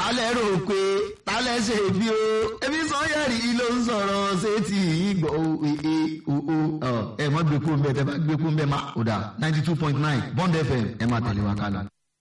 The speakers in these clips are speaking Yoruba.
tálẹ̀ rò pé tálẹ̀ ṣe bí o ebi sọ́yẹ̀rì ló ń sọ̀rọ̀ ṣé ti ìgbọ̀ o ẹ mọ́ gbé kúrò ń bẹ́ẹ̀ tẹ́ bá gbé kúrò ń bẹ́ẹ̀ má o dà ninety two point nine bond fm ẹ máa tẹ̀lé wa kálọ.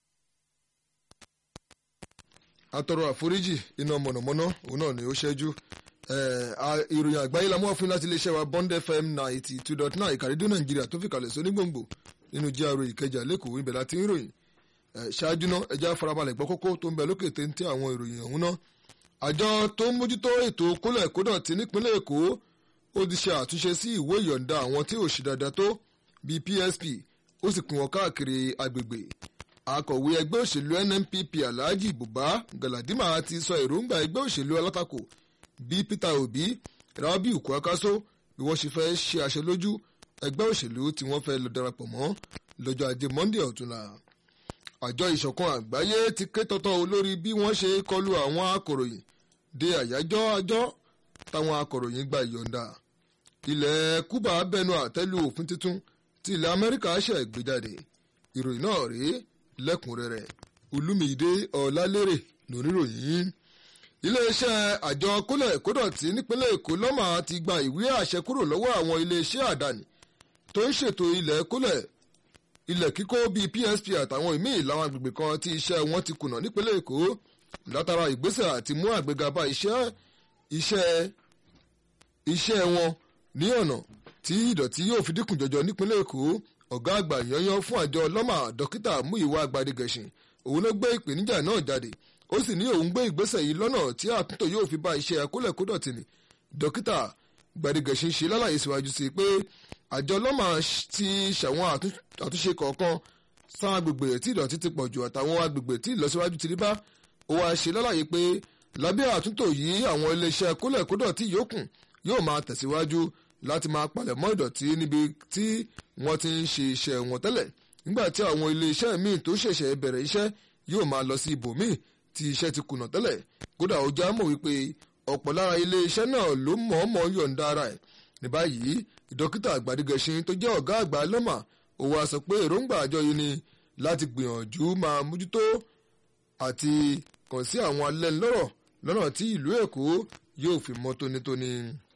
atọrọ àforíjì iná mọ̀nàmọ́ná òun náà ni ó ṣẹ́jú ìròyìn àgbáyé la mú ọ̀fin láti iléeṣẹ́ wa bond fm ninety two dot nine ìkàrídó nàìjíríà tó fi kalẹ̀ sí onígbòǹgbò nínú gra ìkẹjà lẹ́kọ̀ọ́ ibẹ̀ láti ń ròyìn ṣáájú náà ẹja farabalẹ̀ gbọ́ kókó tó ń bẹ lókè téńté àwọn ìròyìn ọ̀hún náà àjọ tó ń mójútó ètò kólẹ̀ kódọ̀tí nípínlẹ̀ èkó ó ti ṣe àtúnṣe sí ìwé ìyọ̀ǹda àwọn tí ò ṣe dáadáa tó bíi psp ó sì pín wọn káàkiri agbègbè akọ̀wé ẹgbẹ́ òṣèlú nnpp alhaji buba galadima ti sọ èròǹgbà ẹgbẹ́ òṣèlú alátakò bí peter obi rabiu kwakaso bí wọ́n ṣe fẹ́ ṣe àṣẹ lójú ẹgbẹ́ òṣèlú tí wọ́n fẹ́ lọ darapọ̀ mọ́ lọ́jọ́ ajé monday ọ̀túnla àjọ ìṣọ̀kan àgbáyé ti ké tọ́tọ́ olórí bí wọ́n ṣe kọlu àwọn akọ̀ròyìn de àyájọ́ àjọ táwọn akọ̀ròyìn gba ìyọ̀ǹda ilẹ̀ cuba bẹnu àtẹ́lu òfin tuntun tí ilẹ̀ amẹ́ríkà ṣẹ̀ gbé jáde ìròyìn náà rèé lẹ́kùnrẹ́rẹ́ olúmídé ọ̀làlérè lóníròyìn iléeṣẹ́ àjọ kólẹ̀ kódọ̀tí nípínlẹ̀ èkó lọ́mà ti gba ìwé àṣẹ kúrò lọ́wọ́ àwọn iléeṣẹ́ àdáni tó ń ṣètò ilẹ̀ kólẹ̀ ilẹ̀ kíkó bíi psp àtàwọn ìmíì láwọn agbègbè kan tí iṣẹ́ wọn ti kùnà nípínlẹ̀ èkó látara ìgbésẹ̀ àti mú àgbéga bá iṣẹ́ iṣẹ́ iṣẹ́ wọn ní ọ̀nà tí ìdọ̀tí yóò fi dínkù jọjọ nípínlẹ̀ èkó ọ̀gá àgbà yanyan fún àjọ lọ́mà dókítà múyìwá gbadegẹ̀sìn òun ló gbé ìpèníjà náà jáde ó sì ní òun gbé ìgbésẹ̀ yìí lọ́nà tí àtúntò yóò fi bá iṣẹ́ akólẹ̀kódọ̀tì ni dókítà gbadegẹ̀sìn ṣe lálàyé síwájú sí pé àjọ lọ́mà ti ṣàwọn àtúnṣe kọ̀ọ̀kan sáwọn agbègbè tí ìdọ̀tí ti pọ̀ jù àtàwọn agbègbè tí ìlọsíwájú ti rí bá ó wáá ṣe lálàyé pé lábẹ́ àtúntò yìí àwọn iléeṣẹ́ kólẹ̀kódọ̀tì yòókù yóò máa tẹ̀síwájú láti máa palẹ̀ mọ́ ìdọ̀tí níbi tí wọ́n ti ń ṣe iṣẹ́ wọn tẹ́lẹ̀ nígbà tí àwọn iléeṣẹ́ míì tó ṣẹ̀ṣẹ̀ bẹ̀rẹ̀ iṣẹ́ yóò máa lọ sí ibòmíì tí iṣẹ́ ti kùnà tẹ́lẹ̀ kódà ó já mọ̀ wípé ọ̀pọ̀ lára iléeṣẹ́ náà ló mọ̀ọ́mọ̀ yọ̀ǹda ara ẹ̀ ní báyìí dókítà àgbàdìgẹ̀ṣin tó jẹ́ ọ̀gá àgbà lọ́mà ó wá sọ pé èròǹgbà àjọ yìí ni láti gbìyànjú máa mójútó àti kàn sí àwọn alẹ́nulọ́rọ̀ lọ́nà tí ìlú èkó yóò fi mọ́ tónítóní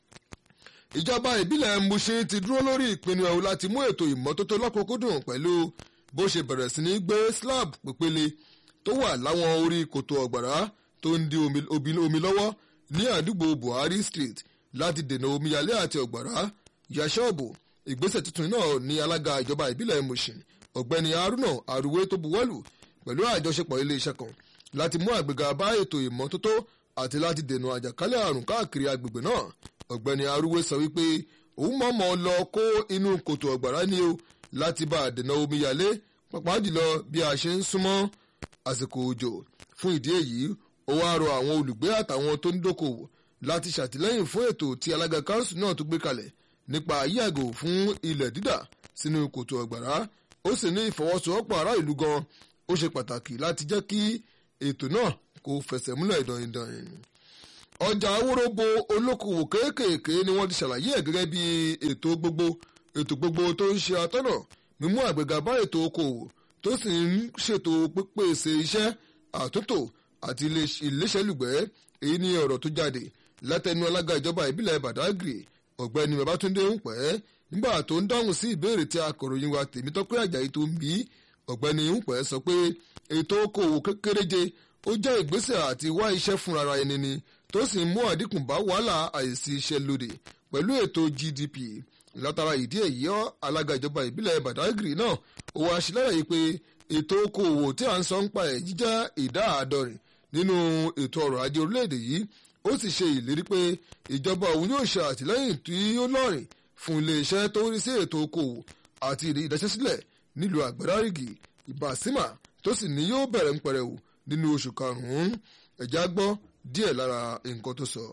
ìjọba ìbílẹ̀ mushin ti dúró lórí ìpinnu ẹ̀hún láti mú ètò ìmọ́tótó lọ́kùnkúndùn pẹ̀lú bó ṣe bẹ̀rẹ̀ sí ní gbé slab pépele tó wà láwọn orí kòtò ọ̀gbàrá tó ń di omi lọ́wọ́ ní àdúgbò buhari street láti dènà omíyalé àti ọ̀gbàrá ya ṣọ́ọ̀bù ìgbésẹ̀ tuntun náà ní alága ìjọba ìbílẹ̀ mushin ọ̀gbẹ́ni haruna aruwe tó buwọ́lù pẹ̀lú àjọṣepọ̀ iléeṣẹ́ kan láti mú àgbéga bá ètò ìmọ́tótó àti láti dènà àjàkálẹ̀ àrùn káàkiri agbègbè náà ọ̀gbẹ́ni arúgbó sọ wípé òun mọ̀ọ́mọ̀ lọ kó inú kòtò ọ̀gbàrá ni o láti bá àdènà omíyalé pàápàá jùlọ bí a ṣe ń súnmọ́ àsìkò òjò fún ìdí èyí ó wáá rọ àwọn olùgbé àtàwọn tó ń dókòwò láti ṣàtìlẹ́yìn fún ètò tí alága kanṣu náà tó gbé kalẹ̀ nípa yíyàgò fún ilẹ̀ dídà sínú kòtò ọ̀gbàrá ó sì ní ìfọwọ́sowọ́pọ̀ ará ìlú gan ó ṣe pàtàkì láti jẹ́ kí ètò náà kó fẹsẹ̀ múlẹ̀ dọ̀yìndọ̀yìn ọjà awórobo olókòwò kéékèèké ni wọ́n ti ṣàlàyé ẹ̀ gẹ́gẹ́ bí ètò gbogbo ètò gbogbo tó ń ṣe atọ́nà mímú àgbéga bá ètò okòwò tó sì ń ṣètò pípèsè iṣẹ́ àtúntò àti iléeṣẹ́lùgbẹ́ èyí ni ọ̀rọ̀ tó jáde látẹnu alága ìjọba ìbílẹ̀ badagry ọ̀gbẹ́ni babatunde ń pẹ́ nígbà tó ń dáhùn sí ìbéèrè tí akọ̀ròyìn wa tèmítọ́pẹ́ àjàyí tó ń bí ọ̀gbẹ́ni ń pẹ́ sọ pé ètò okòwò kékeréje ó jẹ́ ìgbésẹ̀ àti wá iṣẹ́ fúnra ẹni ni tó sì ń mú àdínkù bá wàhálà àìsí iṣẹ́ lóde pẹ̀lú ètò gdp látara ìdí èyí ọ́ alága ìjọba ìbílẹ̀ badagry náà ó wá ṣe lálàyé pé ètò okòwò tí à ń sọ ń pa ẹ̀ jíjẹ́ ìdá àádọ́rin nínú ètò ọrọ̀ ajé orílẹ̀-èdè yìí ó sì ṣe ìlérí pé ìjọba òun yóò ṣe àtìlẹ́yìn tí ó lọ́rìn fún iléeṣẹ́ tó ń rí sí ètò okòwò àti ìdáṣẹ́sílẹ̀ nílùú àgbàdárìgì ìbàsímà tó sì ní yóò bẹ̀rẹ̀ ń pẹrẹwò nínú oṣù karùn-ún ẹ̀já gbọ́ díẹ̀ lára nǹkan tó sọ.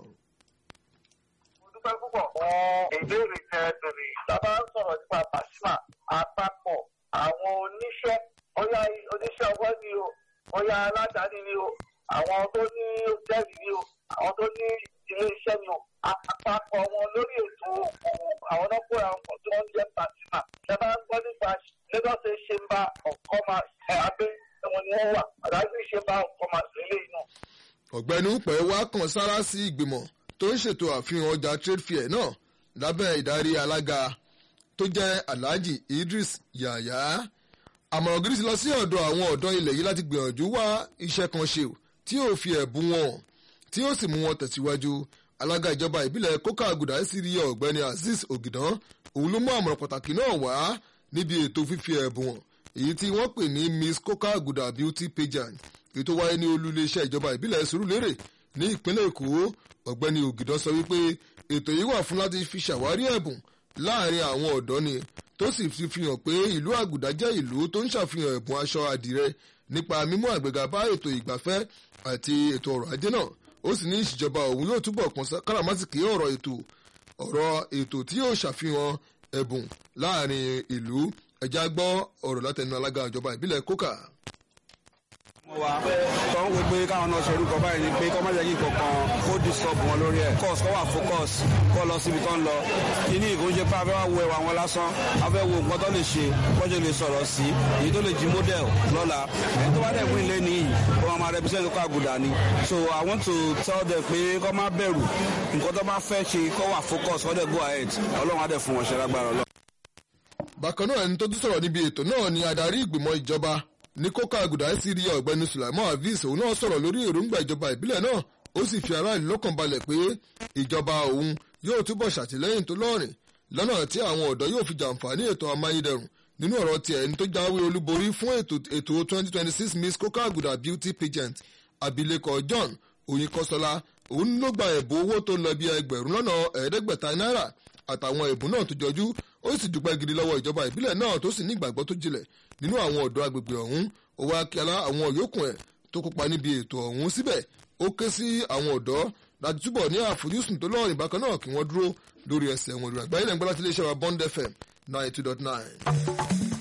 mo dúpẹ́ púpọ̀ fún ìbéèrè tẹ bèrè sábà ń sọ̀rọ̀ nípa pàṣípà àpapọ̀ àwọn oníṣẹ́ ọ̀yà oníṣẹ́ ọwọ́ ni o ọ̀yà aládàáni ni o àwọn tó ní hòtẹ́ẹ̀lì ni o àwọn tó ní ilé iṣẹ́ ni o àpapọ̀ wọn lórí ètò òkòwò àwọn náà kóra wọn tí wọ́n ń jẹ́ pàṣípà ṣe bá ń gbọ́ nípa Lagos State Chamber of Commerce ẹ̀ abẹ́ wọn ni wọ́n wà àdájú Chamber of Commerce lélẹ́yìn náà ọ̀gbẹ́ni upẹ̀ wá kàn sára sí ìgbìmọ̀ tó ń ṣètò àfihàn ọjà trade fair náà lábẹ́ ìdarí alága tó jẹ́ alhaji idris yahya àmọ̀ràn gidi ti lọ sí ọ̀dọ̀ àwọn ọ̀dọ́ ilẹ̀ yìí láti gbìyànjú wá iṣẹ́ kan ṣe tí yóò fi ẹ̀bùn wọn tí yóò sì mú wọn tẹ̀síwájú alága ìjọba ìbílẹ̀ kókà àgùdà sírí ọ̀gbẹ́ni azeez ògìdán òun ló mú àmọ̀ràn pàtàkì náà wá níbi ètò fífi ẹ̀bùn wọn èyí tí wọ́n pè ní miss kókà àgùdà beauty pageant èyí tó wáyé ní olú iléeṣẹ́ ìjọba ìbílẹ̀ sùúrùlérè ní ìpínlẹ̀ èkó ọ̀gbẹ́ni ògìdán sọ wípé ètò yìí wà fún láti fi ṣàwárí ẹ̀bùn láàrin àwọn ọ̀dọ́ ni tó sì fi fi hàn pé ìlú àgùdà jẹ́ ìlú tó ń ṣàfihàn ẹ̀bùn aṣọ àdìrẹ nípa mímú àgbéga bá ètò ìgbafẹ́ àti ètò ọrọ̀ ajé náà ó sì ní ìṣèjọba òun yóò túbọ̀ kàn káràmásìkì ọ̀rọ̀ ètò ọ̀rọ̀ ètò tí yóò ṣàfihàn ẹ̀bùn láàrin ìlú ẹja gbọ́ ọ̀rọ̀ látẹnu alága ìjọba ìbílẹ̀ kókà wa tó ń wo pé káwọn náà ṣe orúkọ báyìí ni pé kọ́ má jẹ́ kí kankan kó disturb wọn lórí ẹ̀ course kọ́ wà focus kọ́ lọ síbi tó ń lọ kíní ìkó ń ṣe pé a fẹ́ wá wo ẹwà wọn lásán a fẹ́ wo nǹkan tó lè ṣe kọ́jọ́ lè sọ̀rọ̀ sí èyí tó lè jí model lọ́la ẹni tó bá dẹ̀ wí lé nìyí ó máa máa represent kó àgùdà ni so I want to tell them pé kọ́ má bẹ̀rù nǹkan tó bá fẹ́ ṣe kọ́ wà focus kọ́ dẹ̀ go ahead ọlọ́run á dẹ̀ fún wọn ṣe lágbára ọlọ́run. bákan náà ẹni tó tún sọ̀rọ̀ níbi ètò náà ni adarí ìgbìmọ̀ ìjọba ní kókà àgùdà sí rí ọ̀gbẹ́ni sulaiman hafiz òun náà sọ̀rọ̀ lórí èròǹgbà ìjọba ìbílẹ̀ náà ó sì fi aráàlú lọ́kàn balẹ̀ pé ìjọba òun yóò túbọ̀ ṣàtìlẹ́yìn tó lọ́rìn lọ́nà tí àwọn ọ̀dọ́ yóò fi jàǹfààní ètò amáyédẹrùn nínú ọ̀rọ̀ tiẹ̀ ẹni tó jáwé olúborí fún ètò ètò 2026 miss kókà àgùdà beauty pageant abilékọ john oyinkosola òun ló gba ẹ̀bùn owó tó lọ bí ẹgbẹ̀rún lọ́nà ẹ̀ẹ́dẹ́gbẹ̀ta náírà àtàwọn ẹ̀bùn náà tó jọjú ó sì dúpẹ́ gidi lọ́wọ́ ìjọba ìbílẹ̀ náà tó sì ní ìgbàgbọ́ tó jinlẹ̀ nínú àwọn ọ̀dọ́ agbègbè ọ̀hún ó wá kí alá àwọn yòókù ẹ̀ tó kópa níbi ètò ọ̀hún síbẹ̀ ó ké sí àwọn ọ̀dọ́ láti túbọ̀ ní àfojúsùn tó lọ́rìn bákan náà kí wọ́n dúró lórí ẹsẹ̀ wọn ìrìn àgbáyé lẹ́gbẹ́ láti iléeṣẹ́ wa bond fm ninety two dot nine.